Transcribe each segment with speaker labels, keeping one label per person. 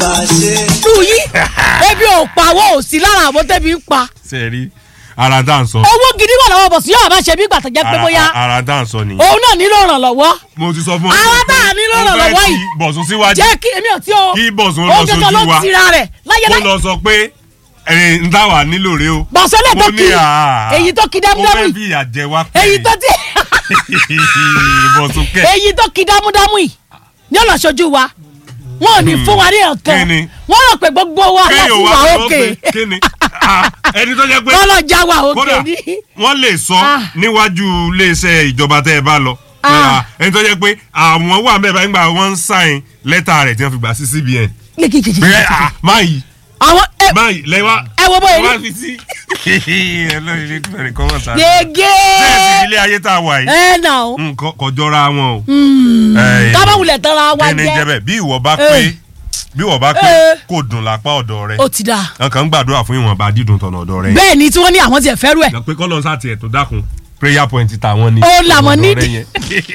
Speaker 1: ṣe.
Speaker 2: lù yí ebi ò pa àwọn òsì lára àwọn tẹ́bi ń pa
Speaker 3: ṣe rí ara dá ń sọ.
Speaker 2: owó gidi wà lọ́wọ́ bọ̀sùn yóò máa ṣe bí gbàtọ̀ jẹ́ pé
Speaker 3: Ara-
Speaker 2: bóyá
Speaker 3: ara dá ń sọ nìyẹn.
Speaker 2: òun náà nílò ìrànlọ́wọ́
Speaker 3: mo ti sọ fún ọ.
Speaker 2: Ara tá a nílò
Speaker 3: mo fẹ́
Speaker 2: ìrànlọ́wọ́
Speaker 3: kí
Speaker 2: yìí.
Speaker 3: bọ̀sùn síwájú
Speaker 2: jẹ́ kí èmi ò tí o
Speaker 3: kí bọ̀sùn
Speaker 2: ó
Speaker 3: lọ
Speaker 2: gẹ́gẹ́
Speaker 3: sójú
Speaker 2: ló
Speaker 3: wa
Speaker 2: tira rẹ̀ láyé
Speaker 3: kó
Speaker 2: láyé
Speaker 3: lọ sọ pé ẹ ń dá wà nílò rẹ o.
Speaker 2: bọ̀sùn lè tó
Speaker 3: Mo
Speaker 2: kí
Speaker 3: ní àá.
Speaker 2: èyí tó kí
Speaker 3: ó
Speaker 2: dámúdámú
Speaker 3: fẹ́
Speaker 2: yìí
Speaker 3: fi ìyà jẹ wá pé
Speaker 2: èyí tó ti
Speaker 3: bọ̀sùn kẹ̀.
Speaker 2: èyí tó kí dámúdámú yìí ní ọ̀nà ṣojú wa wọn ò ní fún wa ní ọ̀kan
Speaker 3: Kí ni?
Speaker 2: wọ́n rò pé gbogbo wa láti
Speaker 3: kéèyàn
Speaker 2: wà
Speaker 3: wá sọ
Speaker 2: òkè
Speaker 3: pé kí ni Ah, ẹni tó jẹ́ pé
Speaker 2: wọ́n lọ já wa òkè
Speaker 3: kódà
Speaker 2: ní.
Speaker 3: wọ́n lè sọ
Speaker 2: Ah.
Speaker 3: níwájú iléeṣẹ́ ìjọba tẹ́ ẹ bá lọ
Speaker 2: Ah.
Speaker 3: Ah, ẹni tó jẹ́ pé àwọn wà mẹ́ta nígbà wọ́n ń sáìn lẹ́tà rẹ̀ tí wọ́n fi gbà sí CBN pé ah, máa yìí
Speaker 2: àwọn ẹ
Speaker 3: máa yìí lẹ́wà
Speaker 2: ẹ wo bóyá
Speaker 3: wá
Speaker 2: ní
Speaker 3: fi sí ẹlọ́rin ilé ìfẹ́ rẹ̀ kọ́ wọ́n sáré bẹ́ẹ̀ sì
Speaker 2: gègé
Speaker 3: ilé ayé tá a wà yìí
Speaker 2: ẹ nà ó
Speaker 3: nǹkan kọjọ́ra wọn o. Eh,
Speaker 2: kábàwulẹ̀ tán ra wa
Speaker 3: kí ni jẹ́
Speaker 2: jẹ́
Speaker 3: bẹ́ẹ̀ bí ìwọ bá
Speaker 2: Eh.
Speaker 3: pé bí ìwọ bá pé
Speaker 2: Eh.
Speaker 3: kò dùn lápá ọ̀dọ̀ rẹ̀
Speaker 2: ó ti dà
Speaker 3: nǹkan ń gbàdúrà fún ìwọ̀nba dídùn tọ̀nà ọ̀dọ̀ rẹ̀
Speaker 2: bẹ́ẹ̀ ni tí wọ́n ní àwọn tiẹ̀ fẹ́rù ẹ̀
Speaker 3: pé kọ́ lọ sá tiẹ̀ tó dákun prayer point tàwọn ni.
Speaker 2: Ó làwọn
Speaker 3: ọ̀dọ̀
Speaker 2: nídìí.
Speaker 3: rẹ̀ yẹn.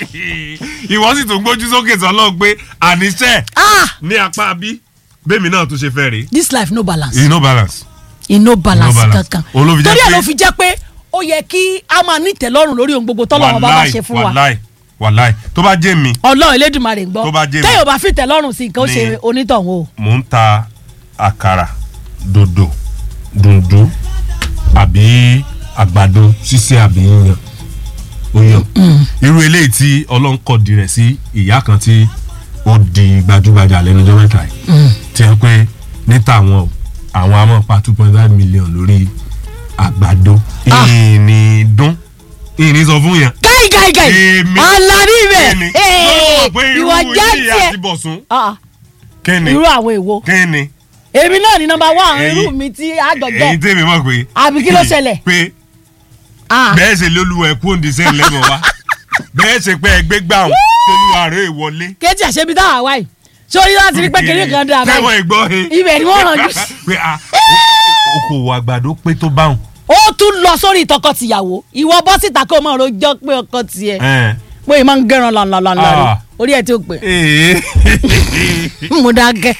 Speaker 3: ìwọ sì tún gbójú sókè sọlọ pé àníṣe
Speaker 2: ah
Speaker 3: ní apá bí bẹ́ẹ̀mi náà tún ṣe fẹ́ rí.
Speaker 2: this life no balance
Speaker 3: you no balance.
Speaker 2: inú balance
Speaker 3: balance.
Speaker 2: kankan
Speaker 3: Òun ló fi jẹ́
Speaker 2: torí ẹ̀
Speaker 3: pé-
Speaker 2: ló fi jẹ́ pé ó yẹ kí a máa ní ìtẹ́lọ́rùn lórí ohun gbogbo tọ́lọ́run bá bá ṣe fún wa
Speaker 3: wàláì wàláì tó bá jẹ́ mi
Speaker 2: ọlọ́run elédùnmarè ń gbọ́
Speaker 3: Tó bá jẹ́ mi.
Speaker 2: téèyàn bá fi ìtẹ́lọ́rùn sí nǹkan ó ṣe
Speaker 3: Ní-
Speaker 2: onítọ̀hún o
Speaker 3: mò ń ta àkàrà dòdò dùndún àbí àgbàdo ṣíṣe àbí yíyan ó yàn irú eléyìí tí ọlọ́run kọ̀ di rẹ̀ sí ìyá kan tí ó di gbajúgbajà lẹ́nu ọjọ́ mẹ́ta yìí tí wọ́n pé níta àwọn o, àwọn a máa pa two point five million lórí àgbàdo
Speaker 2: Ah.
Speaker 3: ìní dún ìní sọ fún yẹn
Speaker 2: gáì gáì gáì
Speaker 3: Èmi.
Speaker 2: alárí ibẹ̀
Speaker 3: kíni lọ́wọ́ pé irú
Speaker 2: ìwọ já
Speaker 3: ilé
Speaker 2: tiẹ̀
Speaker 3: àti bọ̀sùn
Speaker 2: Ah,
Speaker 3: kíni
Speaker 2: irú àwọn èwo
Speaker 3: kíni
Speaker 2: èmi náà ní nọ́mbà wán
Speaker 3: Ẹ̀yin-
Speaker 2: irú mi tí àjọjọ
Speaker 3: èyí tèmi mọ̀ pé
Speaker 2: àbí kí ló ṣẹlẹ̀
Speaker 3: pé
Speaker 2: Ah,
Speaker 3: bẹ́ẹ̀ ṣe lóluwẹ̀ kú òǹdí sẹ́yìn lẹ́mọ̀ wa bẹ́ẹ̀ ṣe pé ẹgbẹ́ gbà wọn tolúwa rẹ̀ wọlé.
Speaker 2: kéjì àṣebi táwa wáyé sórí láti rí pé kiri kan dáa
Speaker 3: tẹ́wọ̀n
Speaker 2: báyìí
Speaker 3: ìgbọ́ he.
Speaker 2: ibẹ̀ ni wọ́n rànjú sí.
Speaker 3: pé a okòwò àgbàdo pé tó báwọn.
Speaker 2: ó tún lọ sórí tọkọtìyàwó ìwọ bọ́ síta kó o máa rojọ́ pé ọkọ tiẹ̀
Speaker 3: ẹ̀.
Speaker 2: pé ìmọ̀ ń gẹ̀ràn lànàlànà rẹ̀
Speaker 3: Ah.
Speaker 2: orí ẹ̀ tí ó pè
Speaker 3: ee.
Speaker 2: mo dákẹ́.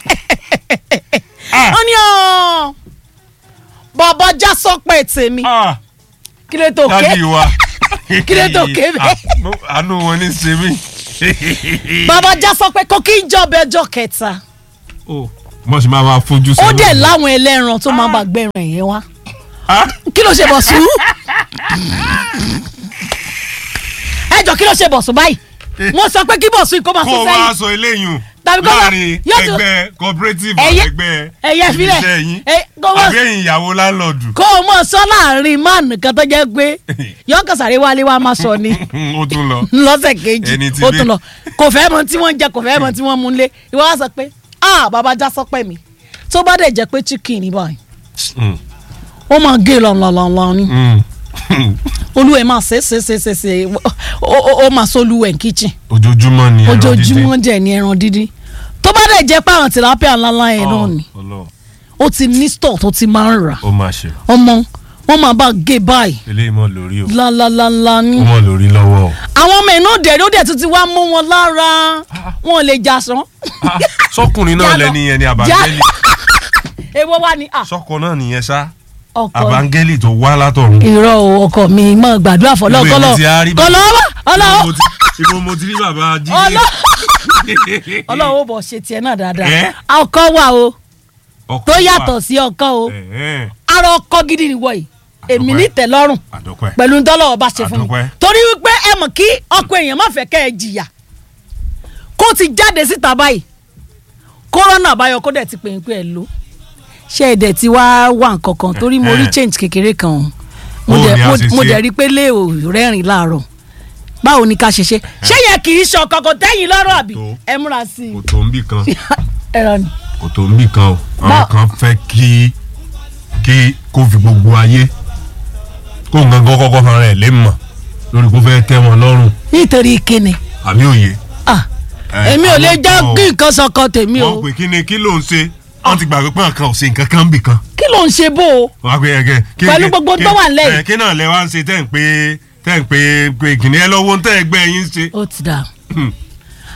Speaker 3: Ah.
Speaker 2: ó ní ọ́ bàbá já sọ́pẹ̀ tèmi
Speaker 3: Ah,
Speaker 2: kí ló tó ké
Speaker 3: dájú wa.
Speaker 2: Kí ló tó ké bẹ́ẹ̀?
Speaker 3: Ah, mo- àánú wọn ní ṣe mí.
Speaker 2: bàbá já sọ́pẹ̀ kó kí n jọbẹ̀ ọjọ́ kẹta
Speaker 3: Oh, mo sì máa ma fojú
Speaker 2: ó
Speaker 3: sọ́nà.
Speaker 2: dẹ̀ láwọn ẹlẹ́ran tó máa bá gbẹ̀ràn yẹn wá
Speaker 3: Ah,
Speaker 2: kí ló ṣe bọ̀ sùn ẹ jọ kí ló ṣe bọ̀ sùn báyìí wọ́n sọ pé kí bọ̀ sùn kó máa
Speaker 3: kó
Speaker 2: sún
Speaker 3: o wá
Speaker 2: sẹ́yìn
Speaker 3: sọ eléyìí
Speaker 2: Tàbí kó wá-
Speaker 3: láàrin
Speaker 2: yóò tún-
Speaker 3: ẹgbẹ́ cooperative
Speaker 2: Ẹ̀yẹ-
Speaker 3: ẹgbẹ́
Speaker 2: ẹ̀yẹ filẹ̀.
Speaker 3: iṣẹ́ yín
Speaker 2: Ẹ- kó wá-
Speaker 3: àbí ẹ̀yin ìyàwó láńlọ́ọ̀dù.
Speaker 2: kó o mọ̀ sọ láàrin máàlù kan tó jẹ́ pé yọ̀ọ́kàn sáré wálé wá máa sọ ni
Speaker 3: ó tún lọ.
Speaker 2: lọ́sẹ̀ kejì
Speaker 3: Ẹni tí
Speaker 2: ó
Speaker 3: dé.
Speaker 2: tún lọ kò fẹ́ mọ tí wọ́n ń jẹ kò fẹ́ mọ tí wọ́n mú lé ìwọ wá sọ pé ah bàbá já sọpẹ́ mi tó bá dẹ̀ jẹ́ pé chicken ní báyìí
Speaker 3: Mm,
Speaker 2: ó máa gé lọ́nlọ́nlọ́ ni
Speaker 3: mm.
Speaker 2: olúwẹ̀ máa ṣe ṣe ṣe ṣe ṣe ó- ó ó máa sọ olúwẹ̀ ní kitchen
Speaker 3: ojoojúmọ́ ni ẹran dídín.
Speaker 2: ojoojúmọ́ dẹ̀ ní ẹran dídín tó bá dẹ̀ jẹ́ pé àwọn tilapia ńláńlá yẹn náà ni
Speaker 3: Ọ, Ọlọ́run,
Speaker 2: ó ti ní store tó ti máa ń rà
Speaker 3: ó máa ṣe
Speaker 2: ọmọ wọn máa bá gé báyìí
Speaker 3: eléyìí mọ́ lórí o
Speaker 2: lálálálá ní.
Speaker 3: ó mọ́ lórí lọ́wọ́ o.
Speaker 2: àwọn ọmọ inú dẹ̀ ló dẹ̀ tún ti wá mú wọn lára wọn ò lè jà sán.
Speaker 3: Ah, sọkùnrin náà
Speaker 2: Já lọ.
Speaker 3: lẹni yẹn ni
Speaker 2: Já-
Speaker 3: àbángẹ́lì
Speaker 2: èwo wá ní. ah,
Speaker 3: sọkọ náà nìyẹn ṣá
Speaker 2: ọkọ
Speaker 3: àbángẹ́lì tó wá látọ̀run.
Speaker 2: irọ́ o ọkọ mi mọ gbàdúrà fọlọ́
Speaker 3: Ibo
Speaker 2: kọlọ
Speaker 3: èmi ti á rí bàbá-
Speaker 2: kọlọ ọlọ
Speaker 3: Ibo mo ti- ibo mo ti rí bàbá jíde.
Speaker 2: ọlọ ọlọ́wọ́ bọ̀ ṣe tiẹ̀ náà dáadáa
Speaker 3: Ẹ́?
Speaker 2: ọkọ wà o
Speaker 3: Ọkọ
Speaker 2: tó
Speaker 3: wà.
Speaker 2: yàtọ̀ sí ọkọ o
Speaker 3: Ẹ̀hẹ́n,
Speaker 2: ara ọkọ gidi nìwọ yìí èmi
Speaker 3: Àdúpẹ́.
Speaker 2: ní tẹ́lọ́rùn
Speaker 3: àdọ́pẹ́.
Speaker 2: pẹ̀lú ntọ́lọ́wọ́ bá ṣe fún mi
Speaker 3: Àdúpẹ́.
Speaker 2: torí wípé ẹ mọ̀ kí ọkọ èèyàn má fẹ́ kẹ́ ẹ jìyà kó ti jáde síta báyìí kórọ́nà àbáyọ kó dẹ̀ ti pè é pé ẹ lò ṣé ẹ dẹ̀ ti wá wà nǹkan kan torí mo rí
Speaker 3: Eh.
Speaker 2: change kékeré kan o mo
Speaker 3: Bó
Speaker 2: dẹ̀
Speaker 3: ni a
Speaker 2: mo-
Speaker 3: ṣe
Speaker 2: mo
Speaker 3: ṣe?
Speaker 2: dẹ̀ rí pé lé o rẹ́rìn láàárọ̀ báwo ni ká ṣe ṣe ṣé yẹn kì í ṣe ọkọ̀ kò tẹ́yìn lọ́rọ̀ àbí
Speaker 3: Tó.
Speaker 2: ẹ múra sí
Speaker 3: kò tó ń bì kan
Speaker 2: i ẹ̀rọ ni
Speaker 3: kò tó ń bì kan o
Speaker 2: Bá-
Speaker 3: àwọn kan fẹ́ kí kí kó fi gbogbo ayé kó nǹkan kan kọ́kọ́ fara ẹ̀ lé mọ̀ lórí kó fẹ́ tẹ́ wọn lọ́rùn
Speaker 2: nítorí kíni
Speaker 3: àbí òye.
Speaker 2: ah
Speaker 3: Eh,
Speaker 2: èmi ò lè
Speaker 3: àwọn
Speaker 2: jẹ́
Speaker 3: kan o.
Speaker 2: kí nǹkan sọkọ tèmi o
Speaker 3: wọ́n pè kí ni kí ló ń ṣe wọ́n ti gbàgbé pé nǹkan ò ṣe nǹkan kan bì kan.
Speaker 2: kí ló ń ṣe bó o
Speaker 3: wọ́n á pè é kẹ́ kí-
Speaker 2: Pẹ̀lú
Speaker 3: kí-
Speaker 2: gbogbo
Speaker 3: kí-
Speaker 2: tó wà nílẹ̀ yìí.
Speaker 3: eh, kí náà lẹ wá ń ṣe tẹ́ ń pé tẹ́ ń pé pé kìnìún ẹ lọ́wọ́ tẹ́ ẹ gbẹ́ yín ṣe.
Speaker 2: ó ti dà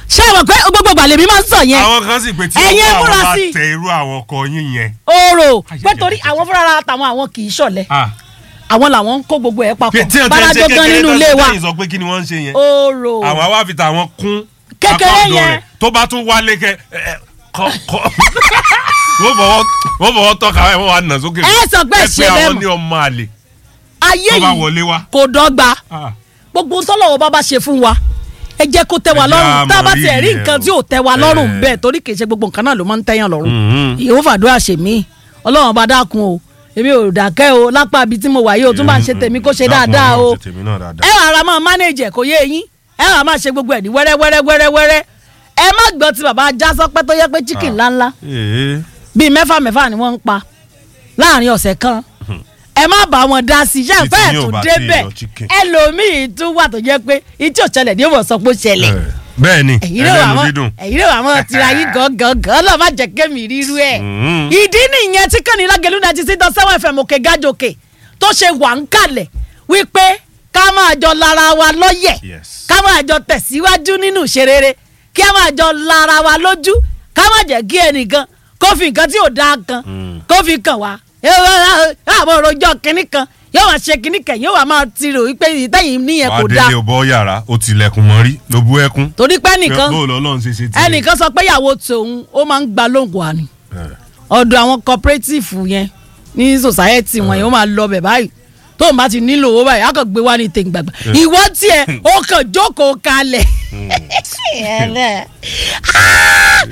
Speaker 2: ṣé àwọn pé gbogbo gbàlè mi máa ń sọ yẹn
Speaker 3: àwọn kan sì pé tí
Speaker 2: Ẹ̀yin
Speaker 3: ọwọ́
Speaker 2: múra
Speaker 3: àwọn bá
Speaker 2: sí.
Speaker 3: tẹ irú àwọn ọkọ yín yẹn.
Speaker 2: oòrò pé
Speaker 3: Ayẹyẹ.
Speaker 2: torí àwọn fúnra tàwọn àwọn kì í ṣọ̀lẹ
Speaker 3: Ah,
Speaker 2: àwọn làwọn ń kó gbogbo ẹ̀ papọ̀
Speaker 3: tí wọ́n ti ń ṣe
Speaker 2: báradó gan
Speaker 3: kékeré
Speaker 2: nínú
Speaker 3: tó
Speaker 2: ilé
Speaker 3: ṣe
Speaker 2: wa
Speaker 3: lẹ́yìn sọ pé kí ni wọ́n ń ṣe yẹn.
Speaker 2: oòrò
Speaker 3: àwọn àwa fi tàwọn kún
Speaker 2: Kékeré
Speaker 3: account
Speaker 2: yẹn.
Speaker 3: rẹ̀. tó bá tún wálé kẹ ẹ, kọ kọ wọ́n fọwọ́ wọ́n fọwọ́ tọ́ka ẹ̀ wọ́n wà nà sókè.
Speaker 2: Ẹ sọ pé
Speaker 3: ẹ
Speaker 2: ṣe
Speaker 3: pé
Speaker 2: bẹ́ẹ̀
Speaker 3: àwọn
Speaker 2: mọ̀.
Speaker 3: ní ọmọ àlè
Speaker 2: ayé
Speaker 3: tó bá
Speaker 2: yìí
Speaker 3: wọlé wá.
Speaker 2: kò dọ́gba
Speaker 3: Ah,
Speaker 2: gbogbo tọ́lọ́wọ́ bá bá ṣe fún wa ẹ jẹ́ kó tẹ́ wa
Speaker 3: Ẹ jẹ́
Speaker 2: lọ́rùn tá a bá
Speaker 3: àmọ́
Speaker 2: tiẹ̀ rí
Speaker 3: rírì
Speaker 2: nǹkan
Speaker 3: ẹ̀
Speaker 2: tí ò tẹ́ wa
Speaker 3: o.
Speaker 2: lọ́rùn
Speaker 3: Eh.
Speaker 2: bẹ́ẹ̀ torí kì í ṣe gbogbo nǹkan náà ló máa ń tẹ́yàn lọ́rùn
Speaker 3: mhm.
Speaker 2: ìyẹ̀wò fàdúrà ṣe mí ọlọ́run bá dákun o èmi ò dákẹ́ o lápá ibi tí mo wà yìí o tún bá ń ṣe tèmi kó ṣe
Speaker 3: Dákun,
Speaker 2: dáadáa o
Speaker 3: Ọlọ́run ṣe tèmi náà dáadáa.
Speaker 2: ẹ wàá ra máa manage ẹ̀ kó yé eyín ẹ wàá máa ṣe gbogbo ẹ̀ ní wẹ́rẹ́ wẹ́rẹ́ wẹ́rẹ́ wẹ́rẹ́ ẹ má gbọ́ ti bàbá ajá sọpẹ́ tó yẹ pé chicken ńláńlá
Speaker 3: Ee.
Speaker 2: bíi mẹ́fà mẹ́fà ni wọ́n ń pa láàrin ọ̀sẹ̀ kan ẹ má bá wọn dá sí iṣẹ́
Speaker 3: Bí
Speaker 2: ìfẹ́
Speaker 3: tí yóò
Speaker 2: tó
Speaker 3: bá tí
Speaker 2: débẹ̀
Speaker 3: yọ chicken.
Speaker 2: ẹlòmíì tún wà tó jẹ́ pé ìtí òṣẹlẹ̀ ní ìwọ̀n sọ pé ó ṣẹlẹ̀
Speaker 3: Eh, bẹ́ẹ̀ ni
Speaker 2: ẹ̀yin ló wà
Speaker 3: ẹlẹ́nu
Speaker 2: mọ́
Speaker 3: dídùn.
Speaker 2: ẹ̀yin ló wà mọ́ tira yín gangan lọ́ọ́ má jẹ́ kémi rírú ẹ̀
Speaker 3: Mhm.
Speaker 2: ìdí nìyẹn tí kànnì lágẹ̀lú náà ti sí tán sẹ́wọ̀n ẹ̀fẹ̀ mọ̀kẹ́ gájòkè tó ṣe wà ń kalẹ̀ wípé ká máa jọ lára wa lọ́yẹ̀
Speaker 3: Yes.
Speaker 2: ká máa jọ tẹ̀síwájú nínú ìṣerere kí a máa jọ lára wa lójú ká má jẹ́ kí ẹnìkan kó fi nǹkan tí ò dáa kan kó fi kàn wá àwọn òròjọ́ kìnnì kan yóò wá ṣe kìnnì kan yóò wá máa tirò wípé ìtẹ̀yìn níyẹn kò
Speaker 3: wàá
Speaker 2: dáa
Speaker 3: délé o bọ́ yàrá o tilẹ̀kùn mọ́rí ló bú ẹkún.
Speaker 2: torí pé ẹnìkan
Speaker 3: bó lọ́lọ́run ṣe ṣe tiẹ̀.
Speaker 2: ẹnìkan sọ pé ìyàwó tòun ó máa ń gba lóhùn wá ni
Speaker 3: Eh.
Speaker 2: ọ̀dọ̀ àwọn cooperative yẹn ní society wọn yẹn ó máa lọ bẹ̀ báyìí tó o bá ti nílò owó báyìí á kàn gbé wá ní tèǹgbàgbà ìwọ tiẹ̀ ó kàn jókòó kalẹ̀ Ah!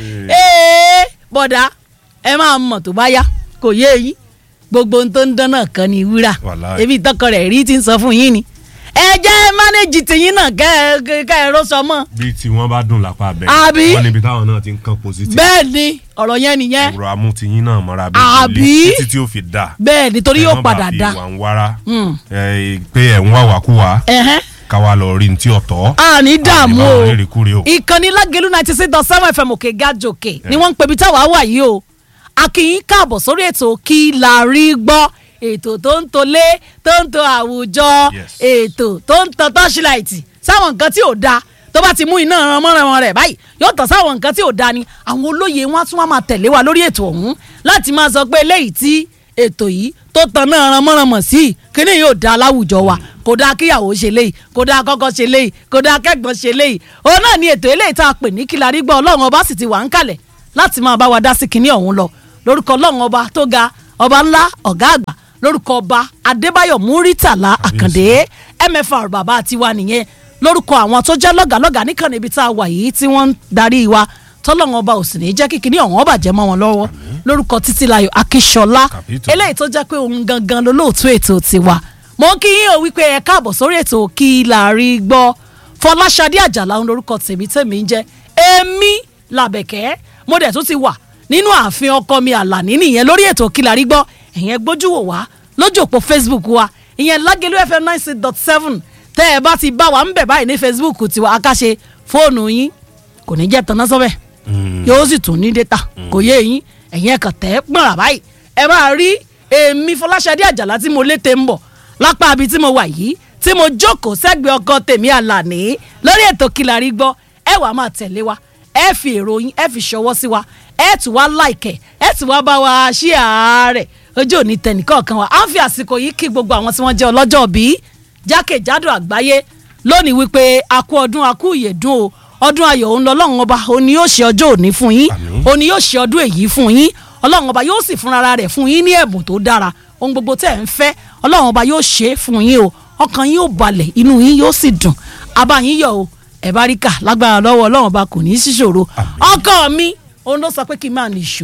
Speaker 2: Ee, bọ̀dá ẹ máa mọ̀ tó bá yá kò yé yín gbogbo ohun tó ń dán náà kan ní wúrà
Speaker 3: Wàláhì.
Speaker 2: ebi tọkọ rẹ̀ rí ti ń sọ fún yín ni ẹ jẹ́ mánéjì tìyín náà kẹ́ ẹ kẹ́ ẹ ró sọ mọ́
Speaker 3: bí tí wọ́n bá dùn lápá bẹ́ẹ̀.
Speaker 2: Àbí?
Speaker 3: wọ́n níbi táwọn náà ti ń kán positive.
Speaker 2: bẹ́ẹ̀ ni ọ̀rọ̀ yẹn nìyẹn
Speaker 3: ọ̀rọ̀ amútiyín náà mọ́ra bí
Speaker 2: Àbí?
Speaker 3: ilé títí tí ó fi dà.
Speaker 2: bẹ́ẹ̀ nítorí yóò padà
Speaker 3: ẹ
Speaker 2: dá
Speaker 3: má bàa fi ìwà ń wára
Speaker 2: Mm.
Speaker 3: ẹ, pé ẹ̀ ń wá wàkúwà
Speaker 2: ẹ̀hẹ́n
Speaker 3: káwa lọ rí ní tí ọ̀tọ̀.
Speaker 2: a ní dààmú
Speaker 3: Àní
Speaker 2: o
Speaker 3: báwọn rírìkúrì o.
Speaker 2: ìkànnì lágẹ̀lú ninety six dot seven fm òkè gàjòkè ni wọ́n ń pebi táwa wà yìí o akínyìn káàbọ̀ sórí ètò kí la rí gbọ́ ètò tó ń tolé tó ń to àwùjọ
Speaker 3: Yes.
Speaker 2: ètò tó ń tan tọ́ṣíláìtì sáwọn nǹkan tí ò da tó bá ti mú iná ran mọ́ran rẹ̀ báyìí yóò tàn sáwọn nǹkan tí ò da ni àwọn olóye wọn á tún wá máa tẹ̀lé wa lórí ètò ọ̀hún láti máa sọ pé eléyìí tí ètò yìí tó tan náà ran mọ́ran mọ̀ sí kíní yóò da láwùjọ wa kò dáa kíyàwó ṣe léyìí kò dáa kọ́kọ́ ṣe léyìí kò dáa kẹ́gbọ́n ṣe léyìí òun náà ni ètò eléyìí tá a pè ní kílarí gbọ́ ọlọ́run ọba sì ti wà ń kalẹ̀ láti máa bá wa dá sí kíní ọ̀hún lọ lórúkọ ọlọ́run ọba tó ga ọba ńlá ọ̀gá àgbà lórúkọ ọba adébáyọ̀ múrítàlá àkàndé mfr bàbá tiwa nìyẹn lórúkọ àwọn tó jẹ́ lọ́gàlọ́gà níkànnì ibi tá a wà yìí tí wọ́n ń darí wa tọ́lọ́run ọba ò sì ní jẹ́ kíkiní ọ̀hún ọba jẹ́ mọ́ wọn lọ́wọ́ lórúkọ títílayọ̀ akíṣọlá
Speaker 3: Kàpító.
Speaker 2: eléyìí tó jẹ́ pé òun gangan lolóòtú ètò tiwa mo kí yín o wípé ẹ káàbọ̀ sórí ètò kí la rí gbọ́ fọláṣadé àjàlá òun lórúkọ tèmi tèmi ń jẹ́ èmi làbẹ̀kẹ́ mo dẹ̀ tún ti wà nínú ààfin ọkọ mi àlàní nìyẹn lórí ètò kí la rí gbọ́ ẹ̀yẹn gbójú wò wá lójú òpó facebook wa ìyẹn lágẹ̀lú fm nine six dot seven tẹ́ ẹ bá ti bá wa ń bẹ̀ báyìí ní facebook tiwa akáṣe fóònù yín kò ní jẹ́ tanná sọ́bẹ̀ yóò sì tún ní data kò yé yín ẹ̀yin ẹ̀kan tẹ́ gbọ̀nrà báyìí ẹ máa rí èmi fọláṣadé àjàlá tí mo lété ń bọ̀ lápá ibi tí mo wà yìí tí mo jókòó sẹ́gbẹ̀ẹ́ ọkọ tèmi àlàní lórí ètò kìlárí gbọ́ ẹ wàá máa tẹ̀lé wa ẹ fi èrò yín ẹ fi ṣọwọ́ sí wa ẹ tún wá láìkẹ̀ ẹ tún wá bá wa ṣí àárẹ̀ ojú òní tẹnìkọ̀ọ̀kan wa à ń fi àsìkò yìí kí gbogbo àwọn tí wọ́n jẹ́ ọlọ́jọ́ bíi jákèjádò àgbáyé lónìí wípé a kú ọdún a kú ìyèdún o ọdún ayọ̀ òun lọ́lọ́run ọba òun ni yóò ṣe ọjọ́ òní fún yín
Speaker 3: Àmín.
Speaker 2: òun ni yóò ṣe ọdún èyí fún yín ọlọ́run ọba yóò sì fúnra rẹ̀ fún yín ní ẹ̀bùn tó dára ohun gbogbo tẹ̀ ń fẹ́ ọlọ́run ọba yóò ṣe é fún yín o ọkàn yín yóò balẹ̀ inú yín yóò sì dùn abá yín yọ̀ o ẹ̀ bá rí kà lágbára lọ́wọ́ ọlọ́run ọba kò ní í ṣíṣòro ọkọ mi òun ló sọ pé kí n máa nìṣó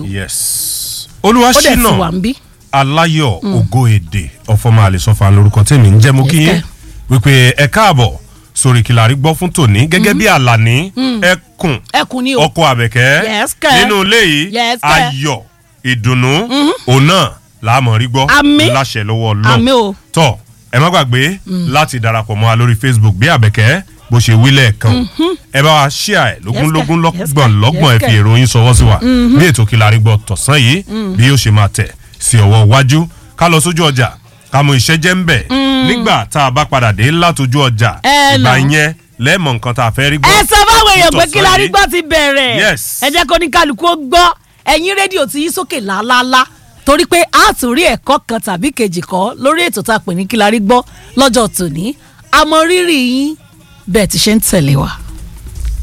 Speaker 3: yes
Speaker 2: ó dẹ̀ ti wà
Speaker 3: olúwaṣínà
Speaker 2: ń bí
Speaker 3: aláyọ̀ ògo èdè ọ̀fọ̀mọ àlẹ́sọ̀fà lórúkọ tèmi ń jẹ́ mo kí yín
Speaker 2: Yes,
Speaker 3: wípé ẹ káàbọ̀ sórí kìlárí gbọ́ fún tòní gẹ́gẹ́ bí àlàní ẹkùn
Speaker 2: ẹkùn ni o
Speaker 3: ọkọ àbẹ̀kẹ́
Speaker 2: Yes, kẹ́.
Speaker 3: nínú ilé yìí
Speaker 2: Yes, kẹ́.
Speaker 3: ayọ̀ ìdùnnú òun náà láàmú rí gbọ́
Speaker 2: Àmín.
Speaker 3: láṣẹ lọ́wọ́
Speaker 2: Àmín o.
Speaker 3: ọlọ́run tọ́ ẹ má gbàgbé láti darapọ̀ mọ́ wa lórí facebook bí àbẹ̀kẹ́ bó ṣe wí lẹ́ẹ̀kan ẹ bá wa ṣíà ẹ̀ lógúnlógún
Speaker 2: Yes, kẹ́. Yes,
Speaker 3: lọ́gbọ̀n
Speaker 2: kẹ́.
Speaker 3: lọ́gbọ̀n ẹ
Speaker 2: Yes,
Speaker 3: fi
Speaker 2: kẹ́.
Speaker 3: ìròyìn sọwọ́ sí wa bí ètò kìlárí gbọ́ tọ̀sán yìí bí yóò ṣe máa tẹ̀ sí ọwọ́ iwájú ká lọ sójú ọjà ká mú iṣẹ́ jẹ́ ń bẹ̀ nígbà tá a bá padà dé látọjú ọjà
Speaker 2: Ẹ
Speaker 3: ìgbà
Speaker 2: nà.
Speaker 3: yẹn lẹ́ẹ̀mọ̀ nǹkan tá a fẹ́ rí gbọ́.
Speaker 2: ẹ sọ fáwọn èèyàn pé kí la rí
Speaker 3: Nítòsán
Speaker 2: gbọ́ ti bẹ̀rẹ̀
Speaker 3: Yes.
Speaker 2: ẹ jẹ́ kó ní kálukú ó gbọ́ ẹ̀yin rédíò ti yí sókè lálálá torí pé a tún rí ẹ̀kọ́ kan tàbí kejì kọ́ lórí ètò tá a pè ní kí la rí gbọ́ lọ́jọ́ tòní àmọ́ rírì yín bẹ́ẹ̀ ti ṣe ń tẹ̀lé wa.